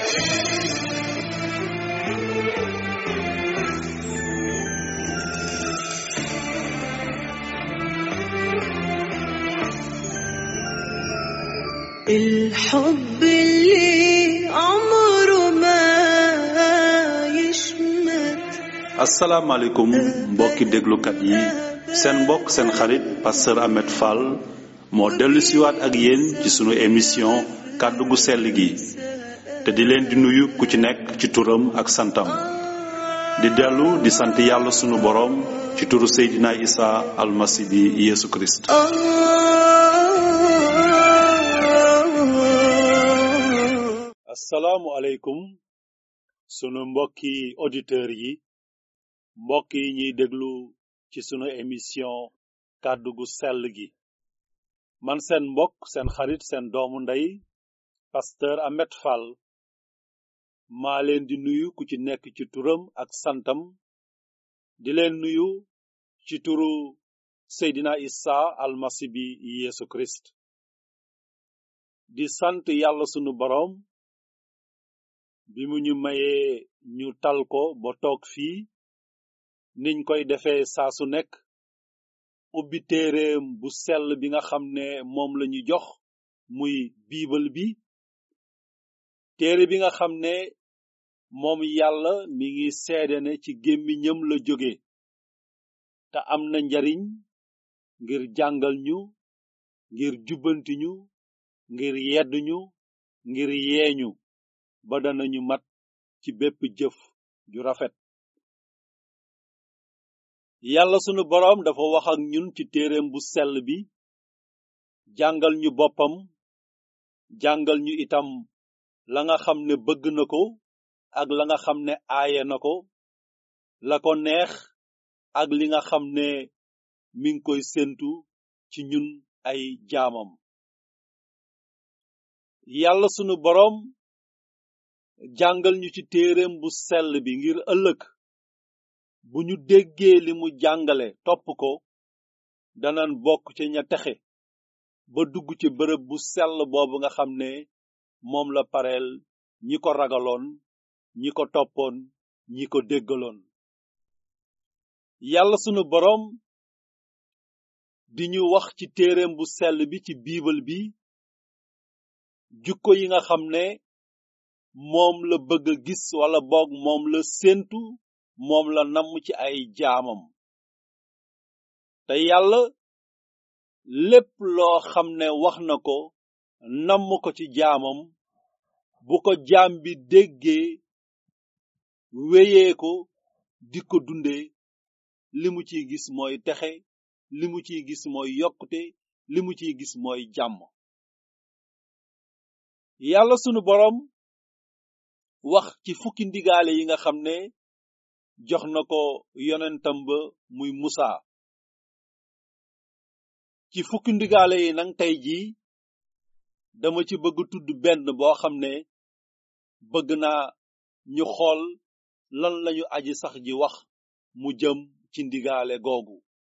الحب اللي عمره ما يشمت asalaamaaleykum mbokki déglukat yi seen mbokk seen xarit pasteur Ahmed Fall moo dellu siwaat ak yéen ci sunu émission kàddu gu sell gi te di leen di nuyu ku ci nekk ci turam ak santam di dellu di sant yàlla sunu boroom ci turu Seydina Isa almasi bi Yeesu Kirist آه asalaamualeykum sunu mbokki auditeurs yi mbokk yi ñuy déglu ci sunu émission kàddu gu sell gi man seen mbokk seen xarit seen doomu ndey pasteur Ahmed Fall maa leen di nuyu ku ci nekk ci turam ak santam di leen nuyu ci turu Seydina Isa almasi bi Yeesu Kirist di sant yàlla sunu boroom bi mu ñu mayee ñu tal ko ba toog fii niñ koy defee saa su nekk ubbi téereem bu sell bi nga xam ne moom la ñu jox muy biibal bi téere bi nga xam ne moom yàlla mi ngi seede ne ci gémmiñam la jóge te am na njariñ ngir jàngal ñu ngir jubbanti ñu ngir yedd ñu ngir yeeñu ba danañu mat ci bépp jëf ju rafet yàlla sunu boroom dafa wax ak ñun ci téereem bu sell bi jàngal ñu boppam jàngal ñu itam la nga xam ne bëgg na ko ak la nga xam ne aaye na ko la ko neex ak li nga xam ne mi ngi koy séentu ci ñun ay jaamam yàlla sunu boroom jàngal ñu ci téereem bu sell bi ngir ëllëg bu ñu déggee li mu jàngale topp ko danan bokk ci ña texe ba dugg ci bërëb bu sell boobu nga xam ne moom la pareel ñi ko ragaloon ñi ko toppoon ñi ko déggaloon yàlla sunu boroom di ñu wax ci téereem bu sell bi ci biibal bi jukko yi nga xam ne moom la bëgg a gis wala boog moom la séentu moom la namm ci ay jaamam te yàlla lépp loo xam ne wax na ko namm ko ci jaamam bu ko jaam bi déggee wéyee ko di ko dundee li mu ciy gis mooy texe li mu ciy gis mooy yokkute li mu ciy gis mooy jàmm yàlla sunu boroom wax ci fukki ndigaale yi nga xam ne jox na ko yonentam ba muy Musa ci fukki ndigaale yi nag tey jii dama ci bëgg tudd benn boo xam ne bëgg naa ñu xool lan lañu aji sax ji wax mu jëm ci ndigaale googu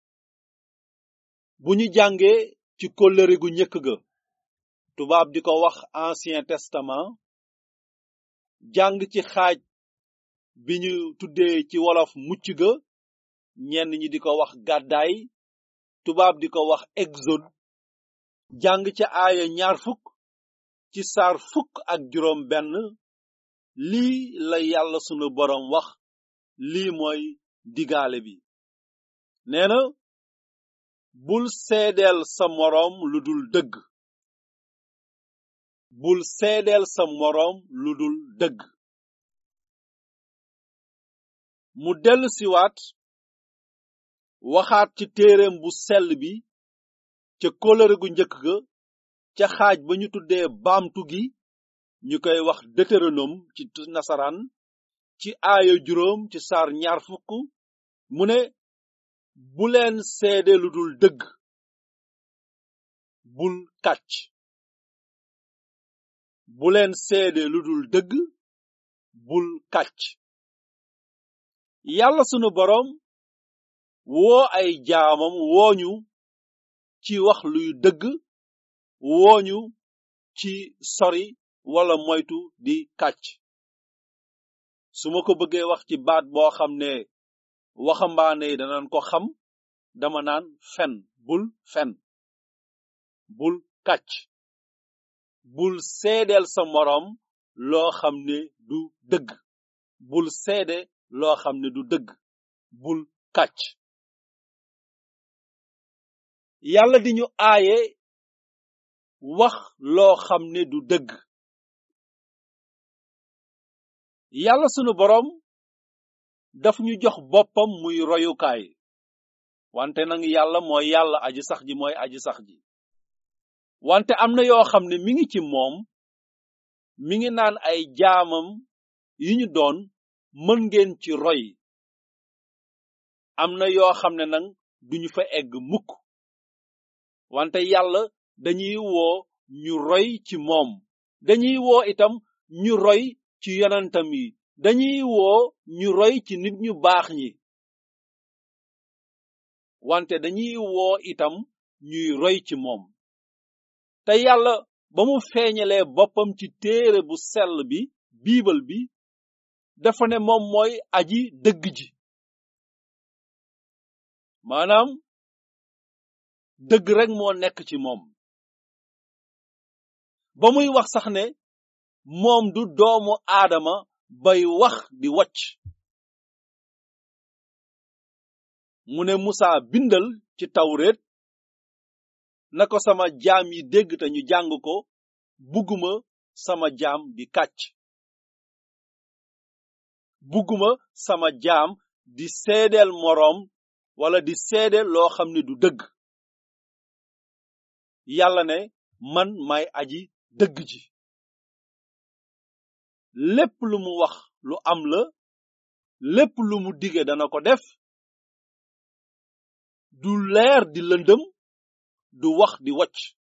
bu ñu jàngee ci kóllëre gu njëkk ga tubaab di ko wax ancien testament jàng ci xaaj bi ñu tuddee ci wolof mucc ga ñenn ñi di ko wax gàddaay tubaab di ko wax exode jàng ca aaya ñaar fukk ci saar fukk ak juróom benn lii la yàlla sunu boroom wax lii mooy digaale bi nee na bul seedeel sa moroom lu dul dëgg bul seedeel sa moroom lu dul dëgg mu dellu siwaat waxaat ci téereem bu sell bi ca kóllëre gu njëkk ga ca xaaj ba ñu tuddee baamtu gi ñu koy wax deutéronome ci nasaraan ci aaya juróom ci saar ñaar fukk mu ne bu leen seede lu dul dëgg bul kàcc bu leen seede lu dul dëgg bul kàcc yàlla sunu boroom woo ay jaamam wooñu ci wax luy dëgg wooñu ci sori wala moytu di kàcc su ma ko bëggee wax ci baat boo xam ne waxambaane yi danañ ko xam dama naan fen bul fen bul kàcc bul seedeel sa moroom loo xam ne du dëgg bul seede loo xam ne du dëgg bul kàcc yàlla di ñu aaye wax loo xam ne du dëgg yàlla sunu boroom daf ñu jox boppam muy royukaay wante nag yàlla mooy yàlla aji sax ji mooy aji sax ji wante am na yoo xam ne mi ngi ci moom mi ngi naan ay jaamam yi ñu doon mën ngeen ci roy am na yoo xam ne nag duñu fa egg mukk wante yàlla dañuy woo ñu roy ci moom dañuy woo itam ñu roy ci yonentam yi dañuy woo ñu roy ci nit ñu baax ñi wante dañuy woo itam ñuy roy ci moom te yàlla ba mu feeñalee boppam ci téere bu sell bi biibal bi dafa ne moom mooy aji dëgg ji maanaam dëgg rek moo nekk ci moom ba muy wax sax ne moom du doomu aadama bay wax di wacc mu ne Musa bindal ci tawreet na ko sama jaam yi dégg te ñu jàng ko bugguma sama jaam di kàcc bugguma sama jaam di seedeel moroom wala di seedeel loo xam ne du dëgg yàlla ne man may aji dëgg ji lépp lu mu wax lu am la lépp lu mu dige dana ko def du leer di lëndëm du wax di wacc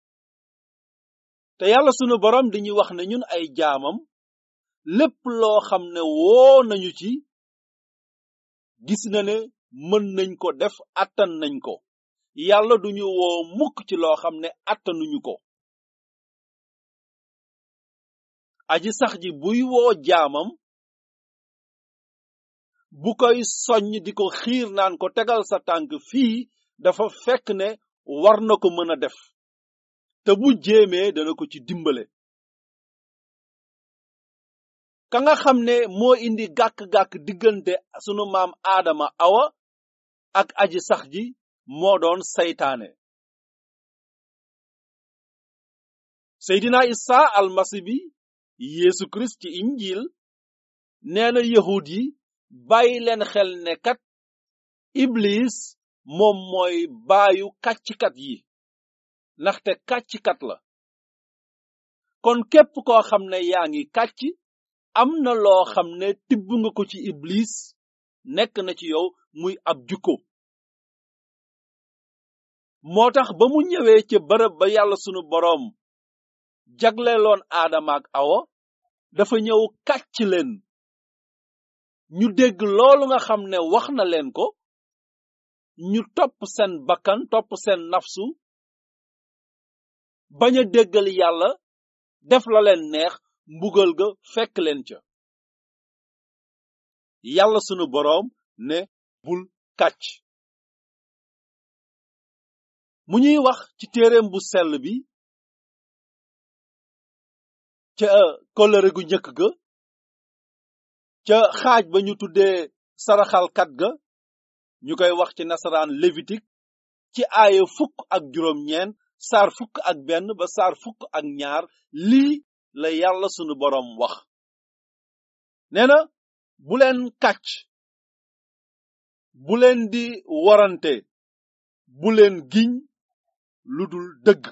te yàlla sunu borom dañuy wax ne ñun ay jaamam lépp loo xam ne woo nañu ci gis na ne mën nañ ko def attan nañ ko yàlla duñu woo mukk ci loo xam ne attanuñu ko aji sax ji buy woo jaamam bu koy soññ di ko xiir naan ko tegal sa tànk fii dafa fekk ne war na ko mën a def te bu jéemee dana ko ci dimbale ka nga xam ne moo indi gàkk-gàkk diggante sunu maam aadama awa ak aji sax ji moo doon saytaane seydina isa almasi bi yeesu kirist ci injil nee na yahud yi bàyyi leen xel ne kat iblis moom mooy baayu kàcckat yi ndaxte kàcckat la kon képp koo xam ne yaa ngi kàcc am na loo xam ne tibb nga ko ci iblis nekk na ci yow muy ab jukko moo tax ba mu ñëwee ca bërëb ba yàlla sunu boroom jagleeloon aadama ak awa dafa ñëw kàcc leen ñu dégg loolu nga xam ne wax na leen ko ñu topp seen bakkan topp seen nafsu bañ a déggal yàlla def la leen neex mbugal ga fekk leen ca yàlla sunu boroom ne bul kàcc mu ñuy wax ci téereem bu sell bi ca kóllëre gu njëkk ga ca xaaj ba ñu tuddee saraxalkat ga ñu koy wax ci nasaraan lévitique ci aaya fukk ak juróom ñeent saar fukk ak benn ba saar fukk ak ñaar lii la yàlla sunu boroom wax nee na bu leen kàcc bu leen di warante bu leen giñ lu dul dëgg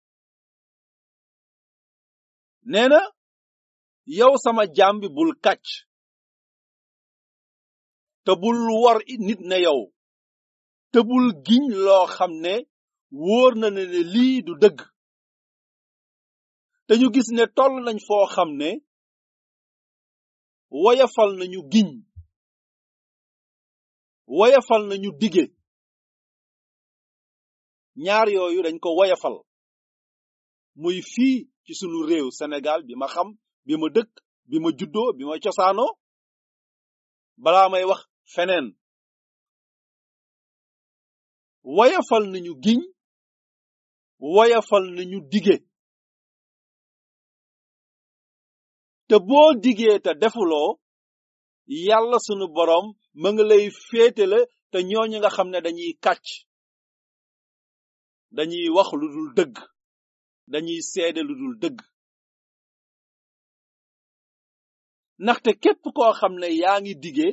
nee na yow sama jaam bi bul kàcc te bul war nit ne yow te bul giñ loo xam ne wóor na ne ne lii du dëgg te ñu gis ne toll nañ foo xam ne woyafal nañu giñ woyafal nañu dige ñaar yooyu dañ ko woyafal muy fii ci sunu réew Sénégal bi ma xam bi ma dëkk bi ma juddoo bi ma cosaanoo balaa may wax feneen woyafal nañu giñ woyafal nañu dige te boo digee te defuloo yàlla sunu boroom ma nga lay féetale te ñooñu nga xam ne dañuy kàcc dañuy wax lu dul dëgg dañuy seede lu dul dëgg ndaxte képp koo xam ne yaa ngi dige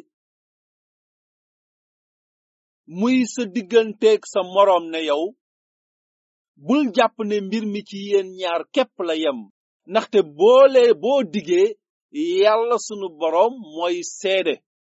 muy sa digganteeg sa moroom ne yow bul jàpp ne mbir mi ci yéen ñaar képp la yem ndaxte boole boo digee yàlla sunu boroom mooy seede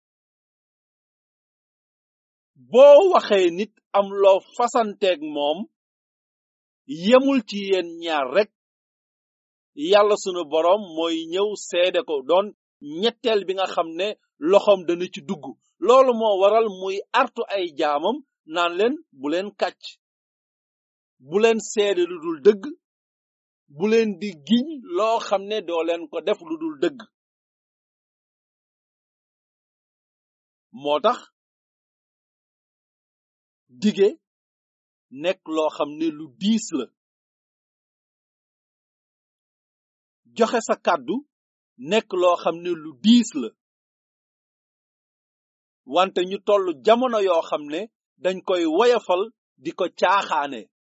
boo waxee nit am loo fasanteeg moom yemul ci yéen ñaar rek yàlla sunu boroom mooy ñëw seede ko doon ñetteel bi nga xam ne loxoom dana ci dugg loolu moo waral muy artu ay jaamam naan leen bu leen kàcc bu leen seede lu dul dëgg bu leen di giñ loo xam ne doo leen ko def lu dul dëgg moo tax dige nekk loo xam ne lu diis la joxe sa kàddu nekk loo xam ne lu diis la wante ñu toll jamono yoo xam ne dañ koy woyafal di ko caaxaane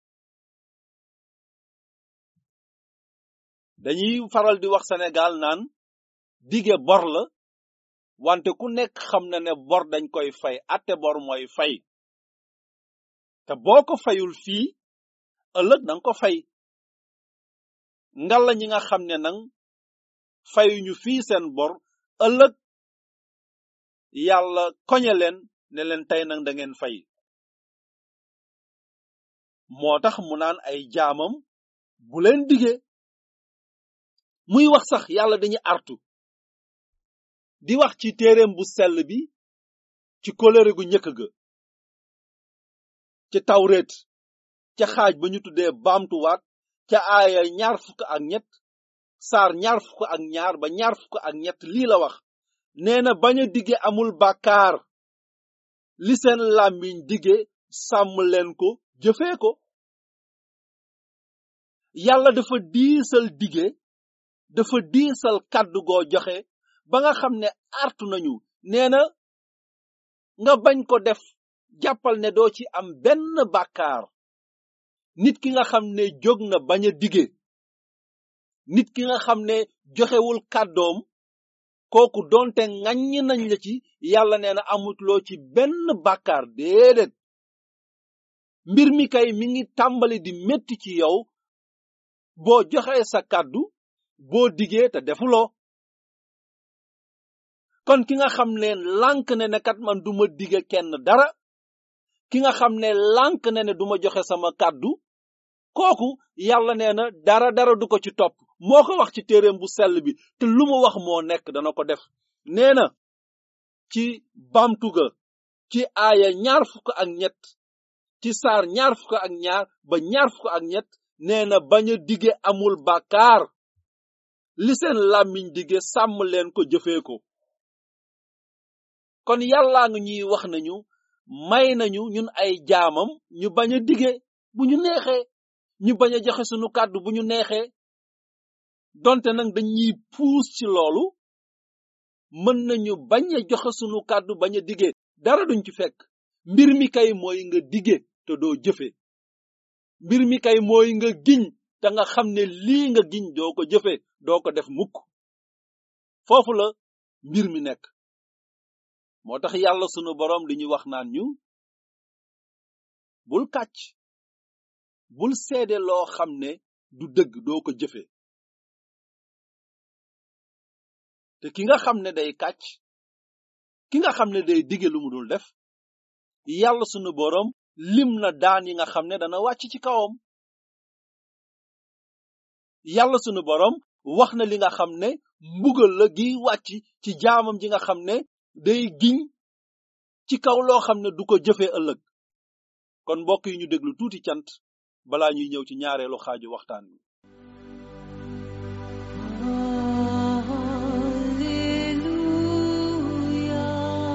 dañuy faral di wax Sénégal naan dige bor la wante ku nekk xam na ne bor dañ koy fay atte bor mooy fay te boo ko fayul fii ëllëg danga ko fay ngalla ñi nga xam ne nang fayuñu fii seen bor ëllëg yàlla koñe leen ne leen tey nag da ngeen fay moo tax mu naan ay jaamam bu leen dige muy wax sax yàlla dañuy artu di wax ci téereem bu sell bi ci kóllëre gu njëkk ga ci tawreet ca xaaj ba ñu tuddee baamtuwaat ca aaya ñaar fukk ak ñett saar ñaar fukk ak ñaar ba ñaar fukk ak ñett lii la wax nee na bañ a dige amul bàkkaar li seen làmmiñ dige sàmm leen ko jëfee ko yàlla dafa diisal dige dafa diisal kàddu goo joxe ba nga xam ne artu nañu nee na nga bañ ko def jàppal ne doo ci am benn bàkkaar nit ki nga xam ne jóg na bañ a dige nit ki nga xam ne joxewul kàddoom kooku donte ŋaññi nañ la ci yàlla nee na amutuloo ci benn bàkkaar déedéet mbir mi kay mi ngi tàmbali di metti ci yow boo joxee sa kàddu boo digee te defuloo kon ki nga xam ne lànk ne ne kat man duma dige kenn dara ki nga xam ne lànk ne ne duma joxe sama kàddu kooku yàlla nee na dara dara du ko ci topp moo ko wax ci téereem bu sell bi te lu mu wax moo nekk dana ko def nee na ci bamtuga ci aaya ñaar fukk ak ñett ci saar ñaar fukk ak ñaar ba ñaar fukk ak ñett nee na bañ a dige amul bàkkaar li seen làmmiñ dige sàmm leen ko jëfee ko kon yàllaa nga ñuy wax nañu may nañu ñun ay jaamam ñu bañ a dige bu ñu neexee ñu bañ a joxe sunu kàddu bu ñu neexee donte nag dañuy puus ci loolu mën nañu bañ a joxe sunu kàddu bañ a dige dara duñ ci fekk mbir mi kay mooy nga dige te doo jëfe mbir mi kay mooy nga giñ te nga xam ne lii nga giñ doo ko jëfe doo ko def mukk foofu la mbir mi nekk moo tax yàlla sunu boroom li ñu wax naan ñu bul kàcc bul seede loo xam ne du dëgg doo ko jëfe te ki nga xam ne day kàcc ki nga xam ne day dige lu mu dul def yàlla sunu boroom lim na daan yi nga xam ne dana wàcc ci kawam yàlla sunu boroom wax na li nga xam ne mbugal la gi wàcc ci jaamam ji nga xam ne day giñ ci kaw loo xam ne du ko jëfee ëllëg kon mbokk yi ñu déglu tuuti cant balaa ñuy ñëw ci ñaareelu xaaju waxtaan wi Hallelujah.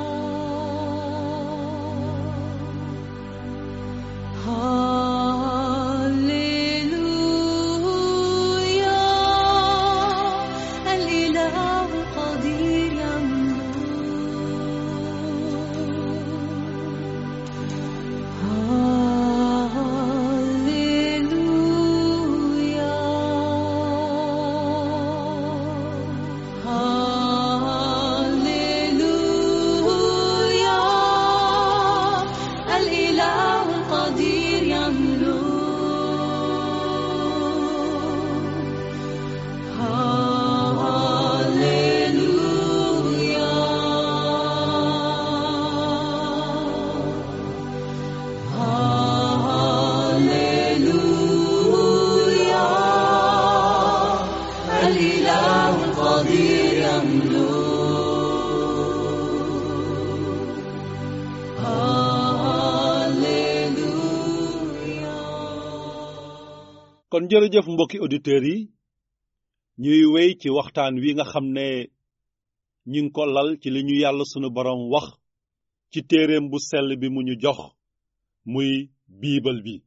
jërëjëf mbokki auditeurs yi ñuy wéy ci waxtaan wi nga xam ne ñi ngi ko lal ci li ñu yàlla sunu borom wax ci téereem bu sell bi mu ñu jox muy biibal bi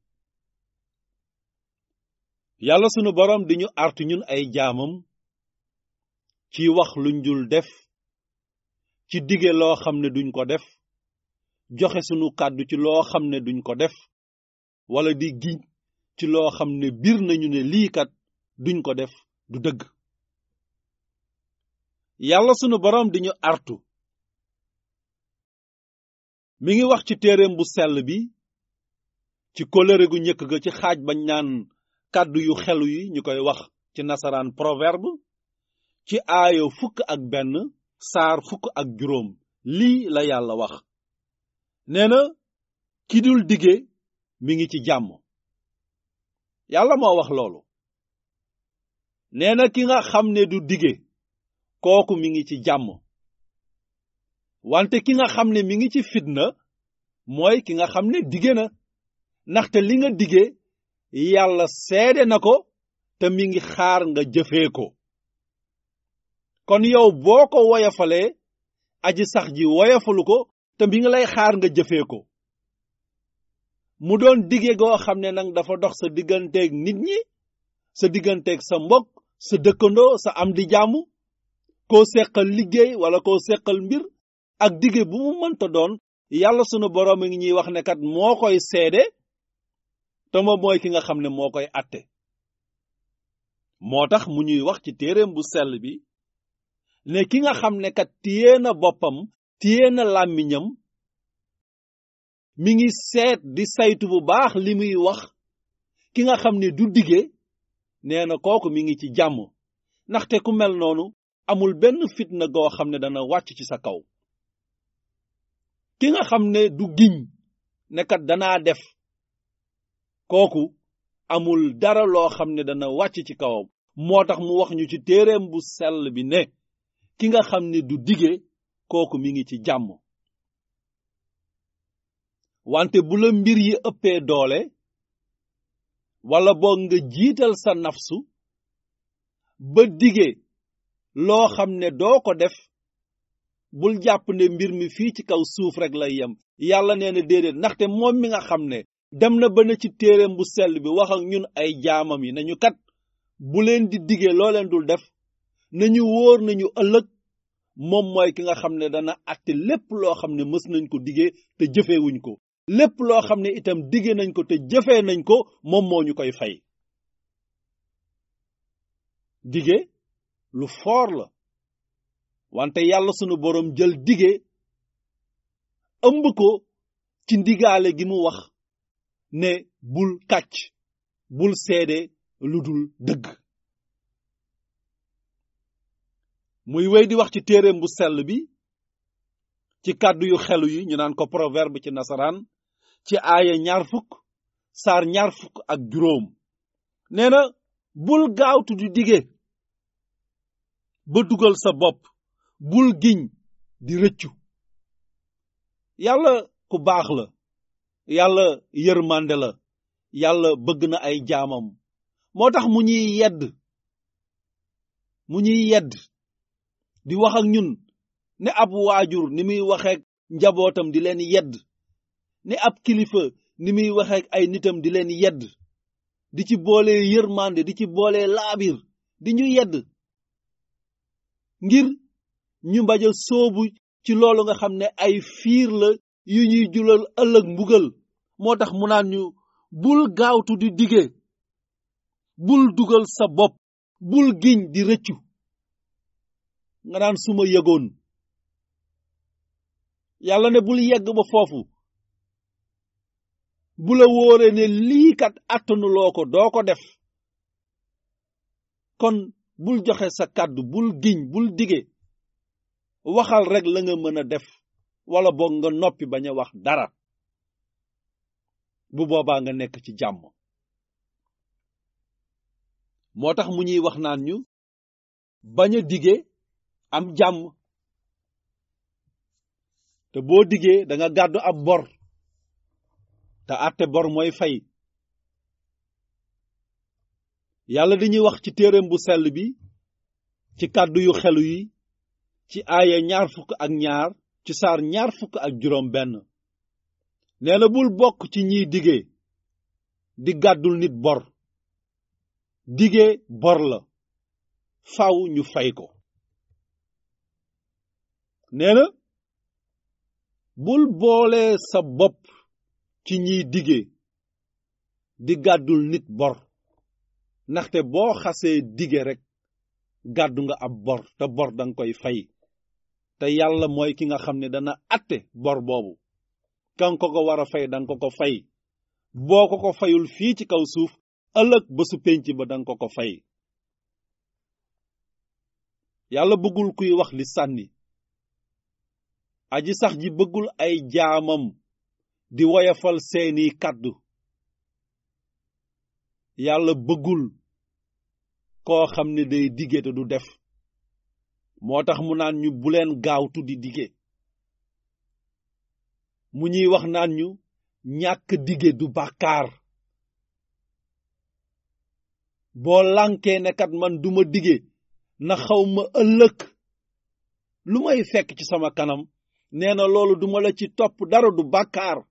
yàlla sunu borom di ñu artu ñun ay jaamam ci wax luñ dul def ci dige loo xam ne duñ ko def joxe sunu kàddu ci loo xam ne duñ ko def wala di giñ ci loo xam ne biir nañu ne lii kat duñ ko def du dëgg yàlla sunu boroom di ñu artu mi ngi wax ci téereem bu sell bi ci kóllëre gu njëkk ga ci xaaj bañ naan kàddu yu xelu yi ñu koy wax ci nasaraan proverbe ci aayo fukk ak benn saar fukk ak juróom lii la yàlla wax nee na ki dul dige mi ngi ci jàmm yàlla moo wax loolu nee na ki nga xam ne du dige kooku mi ngi ci jàmm wante ki nga xam ne mi ngi ci fitna mooy ki nga xam ne dige na ndaxte li nga dige yàlla seede na ko te mi ngi xaar nga jëfee ko kon yow boo ko woyafalee aji sax ji woyafalu ko te mi ngi lay xaar nga jëfee ko mu doon dige goo xam ne nag dafa dox sa digganteeg nit ñi sa digganteeg sa mbokk sa dëkkandoo sa am di jàmm koo seqal liggéey wala koo seqal mbir ak dige bu mu mënta doon yàlla sunu boroom a ngi ñuy wax ne kat moo koy seede te moom mooy ki nga xam ne moo koy atte moo tax mu ñuy wax ci téereem bu sell bi ne ki nga xam ne kat téye na boppam téye na làmmiñam mi ngi seet di saytu bu baax li muy wax ki nga xam ne du dige nee na kooku mi ngi ci jàmm ndaxte ku mel noonu amul benn fitna goo xam ne dana wàcc ci sa kaw ki nga xam ne du giñ ne kat danaa def kooku amul dara loo xam ne dana wàcc ci kawam moo tax mu wax ñu ci téereem bu sell bi ne ki nga xam ne du dige kooku mi ngi ci jàmm wante bu la mbir yi ëppee doole wala boog nga jiital sa nafsu ba dige loo xam ne doo ko def bul jàpp ne mbir mi fii ci kaw suuf rek lay yem yàlla nee na déedéet ndaxte moom mi nga xam ne dem na ba na ci téereem bu sell bi wax ak ñun ay jaamam yi nañu kat bu leen di dige loo leen dul def nañu wóor nañu ëllëg moom mooy ki nga xam ne dana àtte lépp loo xam ne mës nañ ko dige te jëfeewuñ ko lépp loo xam ne itam dige nañ ko te jëfee nañ ko moom moo ñu koy fay dige lu foor la wante yàlla sunu boroom jël dige ëmb ko ci ndigaale gi mu wax ne bul kàcc bul seede lu dul dëgg muy wéy di wax ci téereem bu sell bi ci kàddu yu xelu yi ñu naan ko proverbe ci nasaraan ci aaya ñaar fukk saar ñaar fukk ak juróom nee na bul gaawtu di dige ba dugal sa bopp bul giñ di rëccu yàlla ku baax la yàlla yërmande la yàlla bëgg na ay jaamam moo tax mu ñuy yedd mu ñuy yedd di wax ak ñun ne ab waajur ni muy waxeek njabootam di leen yedd ne ab kilifa ni muy waxeek ay nitam di leen yedd di ci boole yërmande di ci boole laabir di ñu yedd ngir ñu mbaja soobu ci loolu nga xam ne ay fiir la yu ñuy julal ëllëg mbugal moo tax mu naan ñu bul gaawtu di dige bul dugal sa bopp bul giñ di rëccu nga naan suma yëgoon yàlla ne bul yegg ba foofu bu la wóoree ne lii kat attanuloo ko doo ko def kon bul joxe sa kàddu bul giñ bul dige waxal rek la nga mën a def wala boog nga noppi bañ a wax dara bu boobaa nga nekk ci jàmm moo tax mu ñuy wax naan ñu bañ a dige am jàmm te boo digee da nga gàddu ab bor te àtte bor mooy fay yàlla dañuy wax ci téereem bu sell bi ci kàddu yu xelu yi ci aaya ñaar fukk ak ñaar ci saar ñaar fukk ak juróom benn nee na bul bokk ci ñiy dige di gàddul nit bor dige bor la faw ñu fay ko nee na bul boole sa bopp ci ñiy dige di gàddul nit bor ndaxte boo xasee dige rek gàddu nga ab bor te bor danga koy fay te yàlla mooy ki nga xam ne dana atte bor boobu kan ko ko war a fay danga ko ko fay boo ko ko fayul fii ci kaw suuf ëllëg ba su penc ba danga ko ko fay yàlla bëggul kuy wax li sànni aji sax ji bëggul ay jaamam di woyafal seeni kàddu yàlla bëggul koo xam ne day dige te du def moo tax mu naan ñu bu leen gaawtu di dige mu ñuy wax naan ñu ñàkk dige du bàkkaar boo lànkee ne kat man duma dige na xaw ma ëllëg lu may fekk ci sama kanam nee na loolu duma la ci topp dara du bàkkaar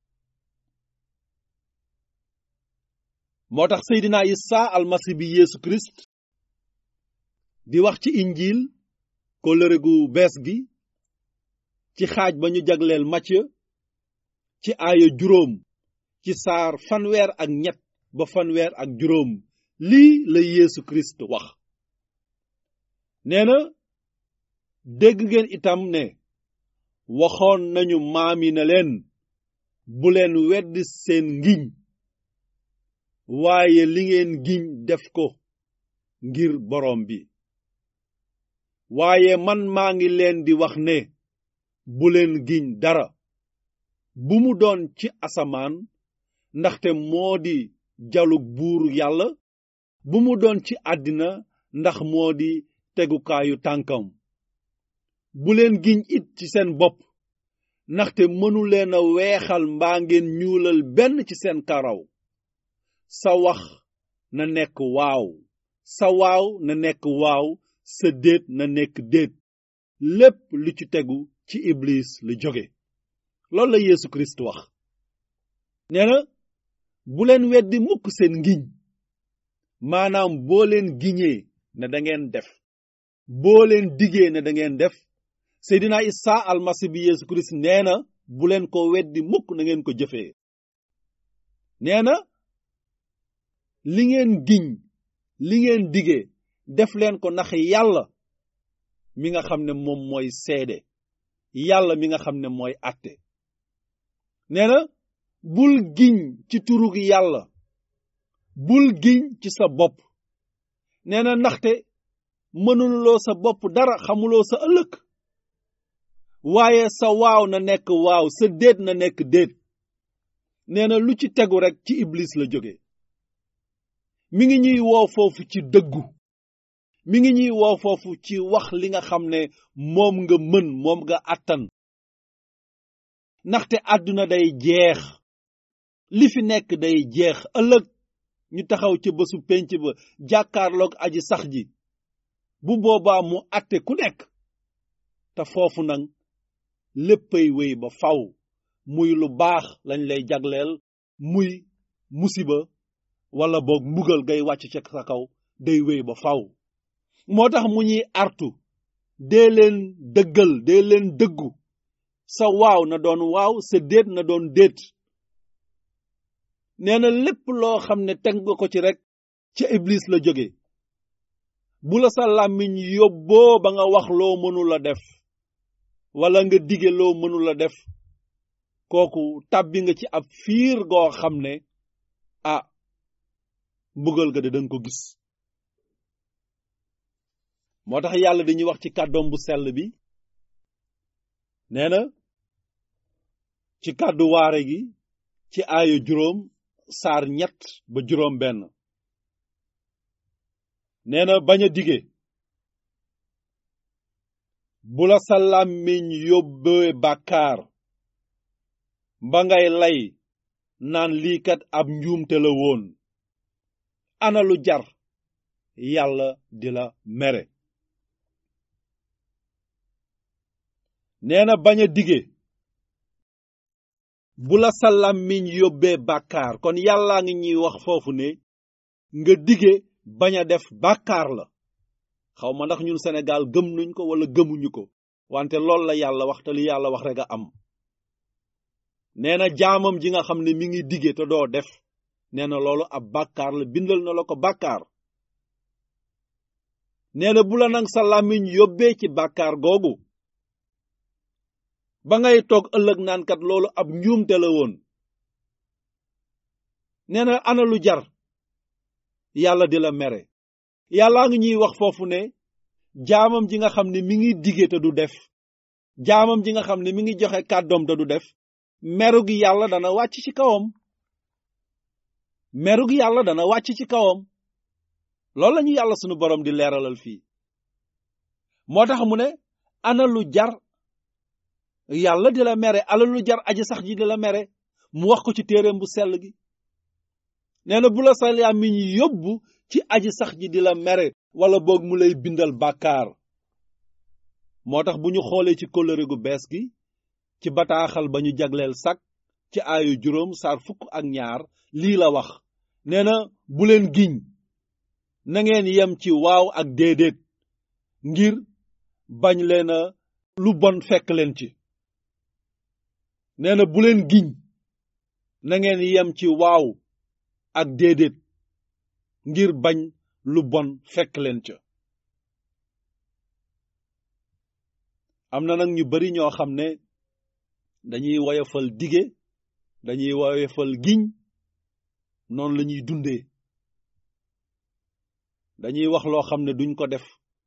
moo tax Seydina Isa almasi bi Yeesu Christ di wax ci injiil kóllëre gu bees gi ci xaaj ba ñu jagleel Macë ci aaya juróom ci saar fanweer ak ñett ba fanweer ak juróom lii la Yeesu Christ wax nee na dégg ngeen itam ne waxoon nañu maami ne leen bu leen wedd seen ngiñ waaye li ngeen giñ def ko ngir boroom bi waaye man maa ngi leen di wax ne bu leen giñ dara bu mu doon ci asamaan ndaxte moo di jalug buur yàlla bu mu doon ci àddina ndax moo di tegukaayu tànkam bu leen giñ it ci seen bopp ndaxte mënu leen a weexal mbaa ngeen ñuulal benn ci seen karaw sa wax na nekk waaw sa waaw na nekk waaw sa déet na nekk déet lépp lu ci tegu ci iblis lu jóge loolu la Yeesu Kirist wax nee na bu leen weddi mukk seen ngiñ maanaam boo leen giñee ne da ngeen def boo leen digee ne da ngeen def Seydina Isa almasi bi Yeesu Kirist nee na bu leen ko weddi mukk na ngeen ko jëfee nee na li ngeen giñ li ngeen digee def leen ko ndax yàlla mi nga xam ne moom mooy seede yàlla mi nga xam ne mooy àtte nee na bul giñ ci turug yàlla bul giñ ci sa bopp nee na ndaxte mënuloo sa bopp dara xamuloo sa ëllëg waaye sa waaw na nekk waaw sa déet na nekk déet nee na lu ci tegu rek ci iblis la jóge mi ngi ñuy woo foofu ci dëggu mi ngi ñuy woo foofu ci wax li nga xam ne moom nga mën moom nga àttan ndaxte àdduna day jeex li fi nekk day jeex ëllëg ñu taxaw ca bésu penc ba jàkkaarloog aji sax ji bu boobaa mu àtte ku nekk te foofu nag léppay wéy ba faw muy lu baax lañ lay jagleel muy musiba wala boog mbugal gay wàcc ca sa kaw day wéy ba faw moo tax mu ñuy artu dee leen dëggal dee leen dëggu sa waaw na doon waaw sa déet na doon déet nee na lépp loo xam ne teg nga ko ci rek ca iblis la jóge bu la sa làmmiñ yóbboo ba nga wax loo mënula def wala nga dige loo mënula def kooku tàbbi nga ci ab fiir goo xam ne ah mbugal ga de danga ko gis moo tax yàlla dañuy wax ci kàddoom bu sell bi nee na ci kàddu waare gi ci aaya juróom saar ñett ba juróom benn nee na bañ a dige bu la sa làmmiñ yóbbee bàkkaar ba ngay lay naan lii kat ab njuumte la woon ana lu jar yàlla di la mere nee na bañ a dige bu la sa làmmiñ yóbbee bàkkaar kon yàllaa ngi ñuy wax foofu ne nga dige bañ a def bàkkaar la xaw ma ndax ñun Sénégal gëm nañ ko wala gëmuñu ko wante loolu la yàlla wax te li yàlla wax rek a am nee na jaamam ji nga xam ne mi ngi dige te doo def nee na loolu ab bàkkaar la bindal na la ko bàkkaar nee na bu la nag sa làmmiñ yóbbee ci bàkkaar googu ba ngay toog ëllëg naan kat loolu ab njuumte la woon nee na ana lu jar yàlla di la mere yàllaa ngi ñuy wax foofu ne jaamam ji nga xam ne mi ngi dige te du def jaamam ji nga xam ne mi ngi joxe kàddoom te du def meru gi yàlla dana wàcc ci kawam meru gi yàlla dana wàcc ci kawam loolu la ñu yàlla sunu borom di leeralal fii moo tax mu ne ana lu jar yàlla di la mere ana lu jar aji sax ji di la mere mu wax ko ci téereem bu sell gi nee na bu la sa làmmiñ yóbbu ci aji sax ji di la mere wala boog mu lay bindal bàkkaar moo tax bu ñu xoolee ci kóllëre gu bees gi ci bataaxal ba ñu jagleel sak ci aayu juróom saar fukk ak ñaar lii la wax nee na bu leen giñ na ngeen yem ci waaw ak déedéet ngir bañ leen a lu bon fekk leen ci nee na bu leen giñ na ngeen yem ci waaw ak déedéet ngir bañ lu bon fekk leen ca am na nag ñu bari ñoo xam ne dañuy woyofal dige dañuy woyofal giñ noonu la ñuy dundee dañuy wax loo xam ne duñ ko def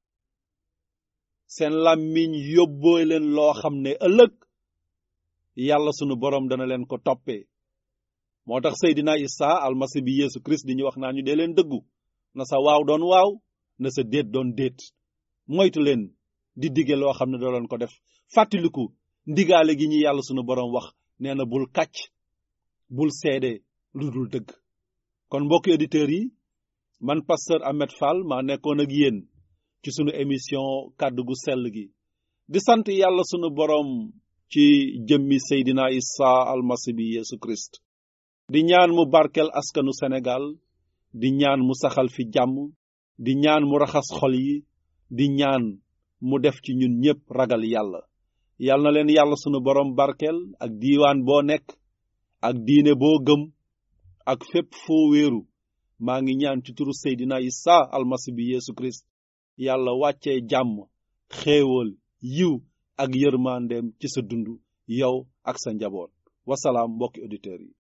seen làmmiñ yóbboo leen loo xam ne ëllëg yàlla sunu boroom dana leen ko toppee moo tax Seydina Isa almasi bi Yeesu Christ di ñu wax naa ñu dee leen dëggu na sa waaw doon waaw na sa déet doon déet moytu leen di dige loo xam ne doo leen ko def fàttaliku ndigaale gi ñu yàlla sunu boroom wax nee na bul kàcc bul seede lu dul dëgg kon mbokki auditeurs yi man pasteur Ahmed Fall maa nekkoon ak yéen ci sunu émission kàddu gu sell gi di sant yàlla sunu boroom ci jëmmi Seydina Isa almasi bi Yeesu Christ di ñaan mu barkel askanu Sénégal di ñaan mu saxal fi jàmm di ñaan mu raxas xol yi di ñaan mu def ci ñun ñépp ragal yàlla yal na leen yàlla sunu boroom barkel ak diiwaan boo nekk ak diine boo gëm ak fépp foo wéeru maa ngi ñaan ci turu Seydina Isa almasi bi Yeesu Christ yàlla wàccee jàmm xéewal yiw ak yërmandeem ci sa dund yow ak sa njaboot wasalaam mbokki auditeurs yi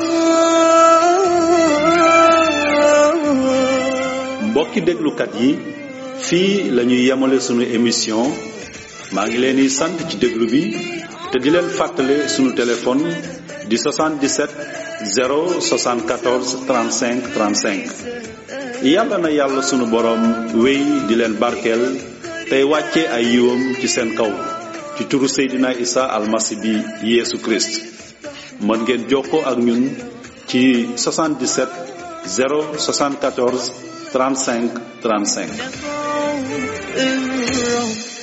mbokki déglukat yi fii la ñuy yemale sunu émission maa ngi leen di sant ci déglu bi te di leen fàttale sunu téléphone di 77 074 35 35 yàlla na yàlla sunu boroom wéy di leen barkeel tey wàcce ay yiwam ci seen kaw ci turu Seydina Isa almasi bi Yeesu Christ mën ngeen jokkoo ak ñun ci 77 074 35 35 الرب